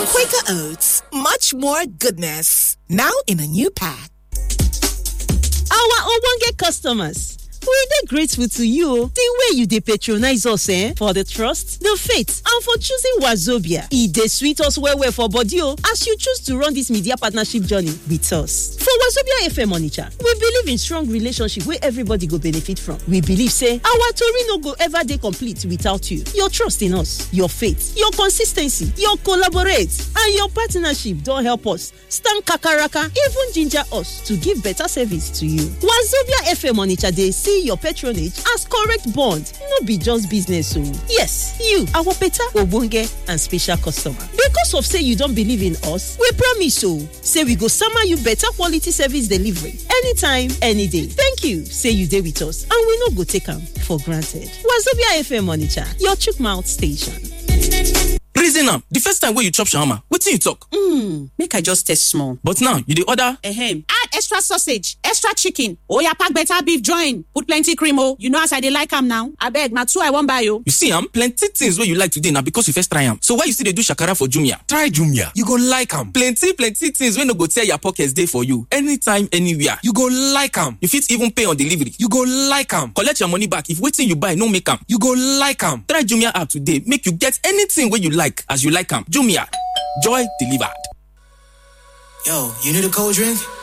Quaker Oats, much more goodness. Now in a new pack. Our ogbonge customers, we dey grateful to you the way you dey patronize us eh, for the trust, the faith and for choosing Wazobia. E dey sweet us well well for body o as you choose to run this media partnership journey with us. For Wazobia FM Onitsha, we believe in strong relationship wey everybody go benefit from. We believe say our tori no go ever dey complete without you. Your trust in us, your faith, your consis ten cy, your collaborate and your partnership don help us stand kakaraka even ginger us to give better service to you. Wazobia FM Onitsha dey see your patronage as correct bond no be just business o. Yes, you our better ogbonge and special customer. Because of say you don believe in us, we promise o say we go sama you better quality service delivery anytime, any day. Thank you say you dey with us and we no go take am for granted. Wazobia FM Onitsha, your chook mouth station. reason am the first time wey you chop shawarma wetin you talk. Mm, make i just taste small. but now you dey order. Ehem. add extra sausage extra chicken oya pack better beef join put plenty cream o you know as i dey like am now abeg na two i wan buy o. you see am plenty things wey you like today na because you first try am so why you still dey do shakara for jumia. try jumia you go like am. plenty plenty things wey no go tear your pocket dey for you anytime anywhere. you go like am. you fit even pay on delivery. you go like am. collect your money back if wetin you buy no make am. you go like am. try jumia app today make you get anything wey you like as you like am jumia joy delivered. Yo, you need a cold drink?